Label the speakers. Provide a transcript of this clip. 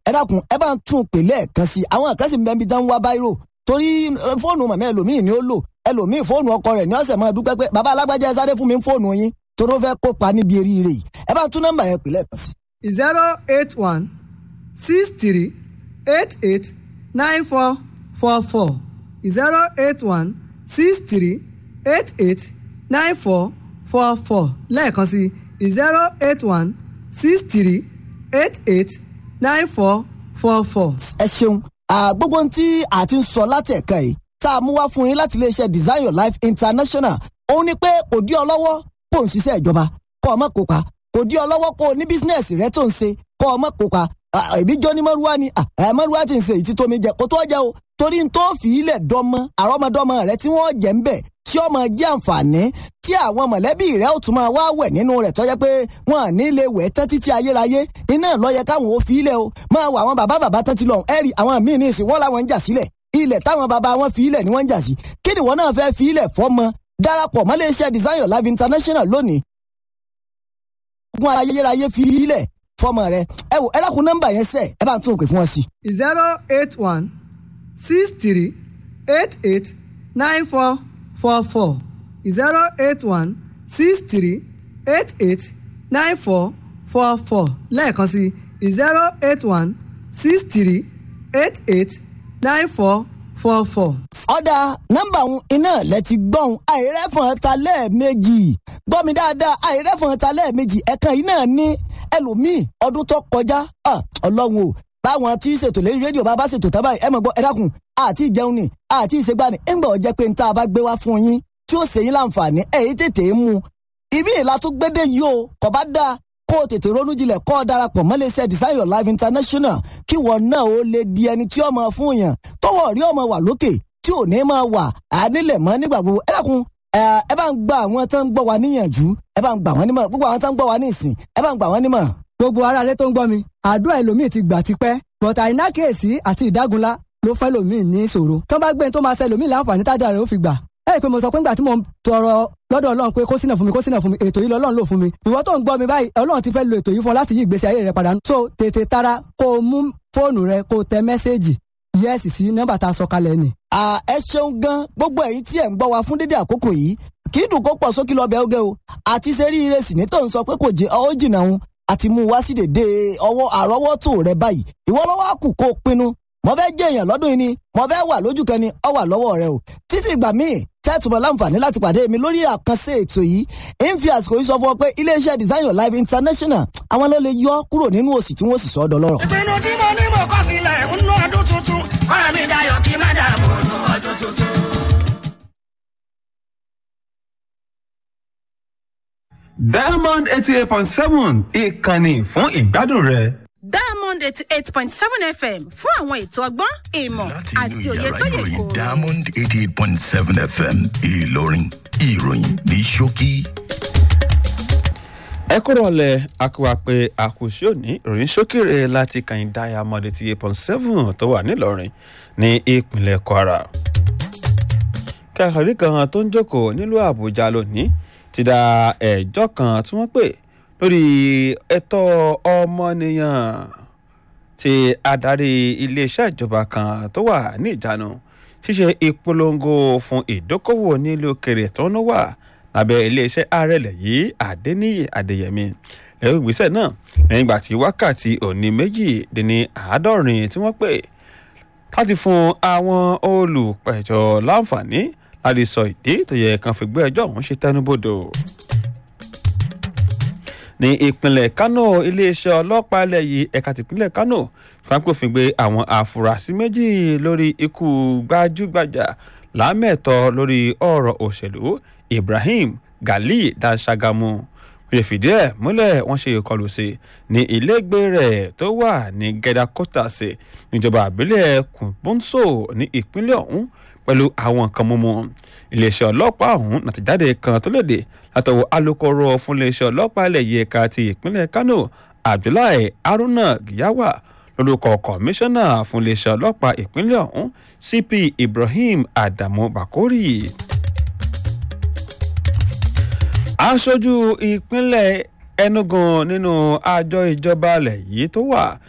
Speaker 1: ẹ dákun ẹ bá ń tún pè lẹ́ẹ̀kan sí àwọn kan sì ń bẹ níbi tán ń wá báírò torí fóònù màmá ẹlòmíì ni ó lò ẹlòmíì fóònù ọkọ rẹ̀ ní ọ̀sẹ̀ máa dúpẹ́ pé bàbá alágbájá ẹ sáré fún mi fóònù yín torí ó fẹ́ kópa níbi eríire yìí ẹ bá ń tún nọ́mbà yẹn pè lẹ́ẹ̀kan sí.
Speaker 2: zero eight one six three eight eight nine four four four zero eight one six three eight eight nine four four four lẹ́ẹ̀kan sí zero eight one six three eight eight nine four four four.
Speaker 1: ẹ ṣeun gbogbo ohun tí a ti ń sọ láti ẹ̀ka yìí tá a mú wá fún yín láti iléeṣẹ́ design your life international òun ni pé kò dí ọ lọ́wọ́ kó o ń ṣiṣẹ́ ìjọba kó o má kópa kò dí ọ lọ́wọ́ kó o ní bísínẹ́sì rẹ tó ń ṣe kó o má kópa ẹbí jọ ní mọ́rúwá ni mọ́rúwá ti ń ṣe èyí tó mi jẹ kó tó jẹ o torí n tó fi ilẹ̀ dọ́mọ àrọ́mọdọ́mọ rẹ tí wọ́n jẹ́ ń bẹ̀ tí ó máa jẹ́ àǹfààní tí àwọn mọ̀lẹ́bí rẹ̀ ó tún máa wá wẹ̀ nínú rẹ̀ tọ́jẹ́ pé wọ́n à ní lè wẹ̀ tán títí ayérayé iná lọ́yẹ káwọn ò fi ilẹ̀ o máa wọ àwọn bàbá bàbá tán ti lọ ẹ̀rì àwọn míì ní ìsìn wọ́n làwọn ń jà sílẹ̀ ilẹ̀ táwọn bàbá wọn fi ilẹ̀ ni wọ́n ń jà sí kí ni wọ́n náà fẹ́ fi ilẹ̀ fọ́mọ darapọ̀ mọ́ iléeṣẹ́ design your life international lónìí. ogun ayérayé fi ilẹ̀ fọ́mọ rẹ ẹ wò ẹ dákun nọ́mbà yẹn sẹ́ ẹ bá ń tún òkè fún wọn sí.
Speaker 2: zero eight one six three eight eight nine four four four zero eight one six three eight eight nine four four four lẹ́ẹ̀kan sí zero eight one six three eight eight nine four four four.
Speaker 1: ọ̀dà nọ́mbà òun iná lẹ ti gbọ́n àìrẹ́fọ̀n ta lẹ́ẹ̀mejì gbọ́ mi dáadáa àìrẹ́fọ̀n ta lẹ́ẹ̀mejì ẹ̀kan yìí náà ní ẹlòmíì ọdún tó kọjá ọlọ́run o báwọn tí ṣètò lérí rédíò bá bá ṣètò tábà ẹ mọ̀ gbọ́ ẹ dákun àti ìjẹun ni àti ìṣègbani ẹ̀ ń gbọ́ jẹ́ pé n tá a bá gbé wá fún yín tí ó ṣe yín láǹfààní ẹ̀yìn tètè mú un ibi ìlà tó gbédè yìí o kò bá dáa kó o tètè ronú jinlẹ̀ kó o darapọ̀ mọ́ iléeṣẹ́ design your life international kí wọ́n náà ó lè di ẹni tí ó máa fún yàn tọwọ́ rí ọmọ wà lókè tí ò ní máa wà ànílẹ̀ mọ́ nígbà gbogbo ẹ dákun ẹ bá ń gba àwọn tó ń gbọ́ wa níyànjú ẹ bá ń gbà wọ́n nímọ̀ràn gbogbo àwọn tó ń gbọ́ wa ní ìsìn ẹ bá ń gbà wọ́n nímọ̀ràn.
Speaker 2: gbogbo ara rẹ tó ń gbọ́ mi àdúrà ẹlòmíì ti gbà tipẹ́ bọ̀tà àìnákèésí àti ìdágunlá ló fẹ́ lòmíì ní ìṣòro tó bá gbé tó máa ṣe lòmíì láǹfààní tádà rẹ̀ ó fi gbà ẹ rí i pé mo sọ pé ńgbà tí mo ń tọrọ lọ́dọ̀ ọlọ́run pé kó sínà fún mi kó sínà fún mi ètò yìí lọ́lọ́run lò fún mi ìwọ tó ń gbọ́ mi báyìí ọlọ́run ti fẹ́ lo ètò yìí fún ọ láti yí ìgbésí ayé rẹ padà so tètè tara kó o mú fóònù rẹ kó o tẹ mẹ́sẹ́ẹ̀jì yẹ́sì sí nọ́mbà tá a sọ kalẹ̀ ni.
Speaker 1: ẹ ṣeun gan gbogbo ẹ̀yin tí ẹ ń gbọ́ wa fún dédé àkókò yìí kì í dùn kó pọ̀ sókè lọ́bẹ̀ oge o àti ṣe rí ìrẹsì ní tó ń sọ pé kò jẹ́ ọ́ jìnnà òun àti mú wá sí dèdè ọwọ́ àrọ́wọ́tò rẹ báyìí ìwọ lọ́wọ́ àkù kó o pinnu mo fẹ́ jẹ́ èèyàn lọ́dún yìí ni mo fẹ́ wà lójú kan ni ọ wà lọ́wọ́ rẹ o títí ìgbà míì tẹ́tùmọ̀ láǹfààní láti pàdé mi lórí àkànṣe ètò yìí ń fi àsìkò yìí sọ fún ọ pé iléeṣẹ́ design your life international àwọn ló lè yọ kúrò nínú òsì tí wọ́n sì sọ ọ́ dọlọ́rọ̀.
Speaker 3: ìpinnu tí mo ní mo kọ́ sílẹ̀ ń ná ọdún tuntun kọ́ra mi dayọ̀ kí má dààmú ọdún tuntun.
Speaker 4: diamond eighty eight point seven ìkànnì fún ìgbádùn rẹ.
Speaker 5: diamond eighty eight point seven fm fún àwọn ètò ọgbọ́n ìmọ̀
Speaker 6: láti
Speaker 5: àti
Speaker 6: inú
Speaker 5: òye
Speaker 6: yàrá
Speaker 5: tó yẹ
Speaker 6: ìròyìn
Speaker 5: kó.
Speaker 6: diamond eighty eight point seven fm ìlọrin ìròyìn ní ṣókí.
Speaker 7: ẹ kúrò lẹ akọwà pé àkùsí òní ìròyìn sókèrè láti kàn diamond eighty eight point seven tó wà nílọrin ní ìpínlẹ̀ kwara. kàkàrí kan tó ń jókòó nílùú àbújá lónìí ti da ẹjọ́ kan tí wọ́n pè lórí ẹ̀tọ́ ọmọnìyàn tí adarí iléeṣẹ́ ìjọba kan tó wà ní ìjánu ṣíṣe ìpolongo fún ìdókòwò nílùú òkèrè tó ń wà lábẹ́ iléeṣẹ́ ààrẹ ilẹ̀ yìí adéníyì adéyẹmí lẹ́yìn ìgbésẹ̀ náà lẹ́yìn ìgbà tí wákàtí òní méjì dín ní àádọ́rin tí wọ́n pè láti fún àwọn olùpẹ̀jọ́ láǹfààní láti sọ ìdí tó yẹ kan fi gbé ẹjọ́ ọ̀hún ṣe tẹnubodò ní ìpínlẹ̀ kánò iléeṣẹ́ ọlọ́pàá ilẹ̀ yìí ẹ̀ka tìpínlẹ̀ kánò fapòfin gbé àwọn àfúrásì méjì lórí ikú gbajúgbajà lámẹ̀tọ́ lórí ọ̀rọ̀ òṣèlú ibrahim gali danṣagamu wọ́n lè fìdí ẹ̀ múlẹ̀ wọ́n ṣe ìkọlù sí ní ilégbé rẹ̀ tó wà ní gẹ́dà kọ́tàsì níjọba àbílẹ̀ kùnbọ́nsọ ní ìpínlẹ̀ ọ̀hún pẹ̀lú àwọn nǹkan mímu iléeṣẹ́ ọlọ́pàá ọ̀hún nàtìjáde kan tó léde látọwọ́ alūkkóró fún iléeṣẹ́ ọlọ́pàá ilẹ̀ yìí ẹ̀ka ti ìpínlẹ̀ kánò abdullahi haruna giyawa lórúkọ kọmíṣánná fún iléeṣẹ́ ọlọ́pàá ìpínlẹ̀ ọ̀hún cp ibrahim adamu bakori aṣojú ìpínlẹ̀ enugu nínú àjọ ìjọba ilẹ̀ yìí tó wà